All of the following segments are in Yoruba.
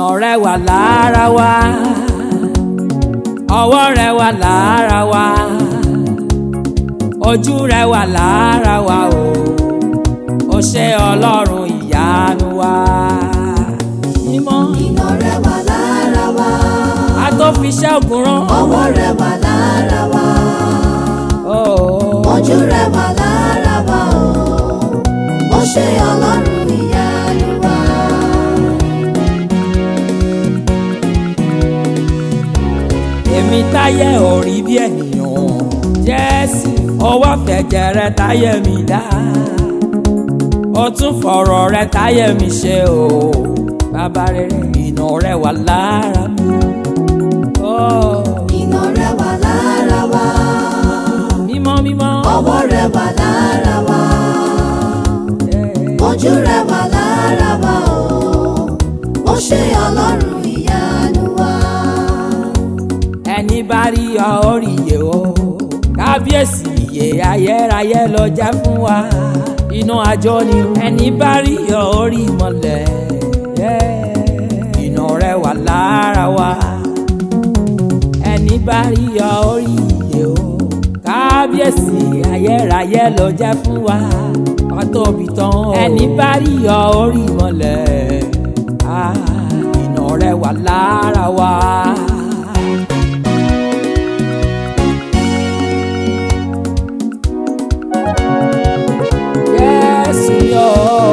rẹ wà lára wa ọwọ́ rẹ wà lára wa ojú rẹ wà lára wa o ó ṣe ọlọ́run ìyanu wa mímọ́ iná rẹ wà lára wa a tó fi iṣẹ́ ògùn rán ọwọ́ rẹ wà lára wa Oh. ojú rẹ wà lára wa o ó ṣe ọlọ́run ìyanu wa. èmi táyé ò rí bí ènìyàn jésù ọwọ́ fẹ̀jẹ̀ rẹ táyé mi dá ó tún fọ̀rọ̀ rẹ táyé mi ṣe o bàbá rere iná rẹ wà lára mi. Oh. iná rẹ wà lára wa mímọ́ mímọ́ ọwọ́ rẹ wà lára wa ojú rẹ wà lára wa o ó ṣe ọlọ́run ìyanu wa. ẹni bá rí ọ ó rí iye o kábíyèsí iye ayérayé ló jẹ́ fún wa inú àjọ ni o. ẹni bá rí ọ ó rí ìmọ̀lẹ̀ iná rẹ wà lára wa ẹni bá rí ọ ó rí iye o kábíyèsí ayérayé ló jẹ́ fún wa ọtọ́bi tán o. ẹni bá rí ọ ó rí ìmọ̀lẹ̀ ah, iná rẹ wà lára wa. Jésù yọ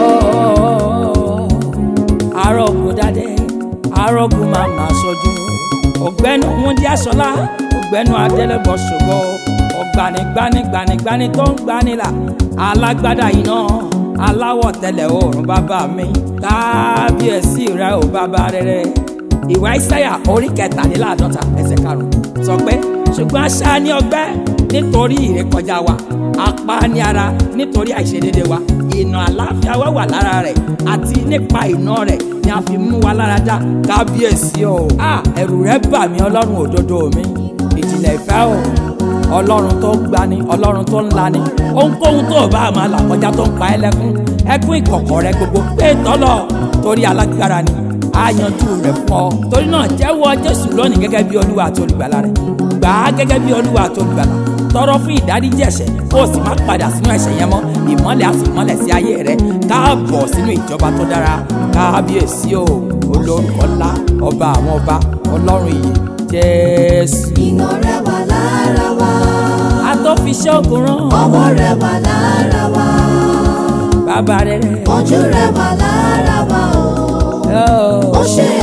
arógun dáadé arógun máa ma sojú ọ̀gbẹ́ni wúndí aṣọlá ọ̀gbẹ́ni adélébọ̀ ṣògo ọ̀gbanigbani gbanigbani tó ń gbanilà alágbádá iná aláwọ̀ tẹ̀lẹ̀ oòrùn bàbá mi kábíyèsí rẹ ò bàbá rere ìwà ìsáyà orí kẹtàléláàádọ́ta ẹsẹ̀ karùn-ún sọ pé ṣùgbọ́n aṣá ní ọgbẹ́ nítorí ìrékọjá wa apá ní ara nítorí àìṣedéédé wa ìnà àláfíà wa wà lára rẹ̀ àti nípa ìnà rẹ̀ ni a fi mú wa lára dá kábíyèsí o. a ẹ̀rù rẹ̀ bà mí ọlọ́run òdodo mi ìjìnlẹ̀ ìfẹ́ o ọlọ́run tó gbani ọlọ́run tó ńlani ohunkóhun tó o bá máa là kọjá tó ń pa ẹ́ lẹ́kún ẹkún ìkọ̀kọ̀ rẹ gbogbo pé tọ́lọ̀ torí alágbára ni a yanjú rẹ̀ fún ọ torí náà jẹ́wọ́ jésù lónìí gẹ́gẹ́ bí olúwa àti olùgbàlà rẹ̀ gbà á gẹ́gẹ́ bí olúwa àti olùgbàlà tọrọ fún ìdáríjì ẹ̀ṣẹ̀ kó o sì má padà sínú ẹ̀ṣẹ̀ yẹn mọ́ ìmọ́lẹ̀ á sì mọ́lẹ̀ sí ayé rẹ káàbọ̀ sínú ìjọba tó dára kábíyèsí o olórúkọ ńlá ọba àwọn ọba ọlọ́run ìyè jésù. iná rẹ wà lára wa a tó fi iṣẹ́ ògùn rán ọwọ́ rẹ wà lára wa bàbá rere. ojú rẹ wà lára wa o ó ṣe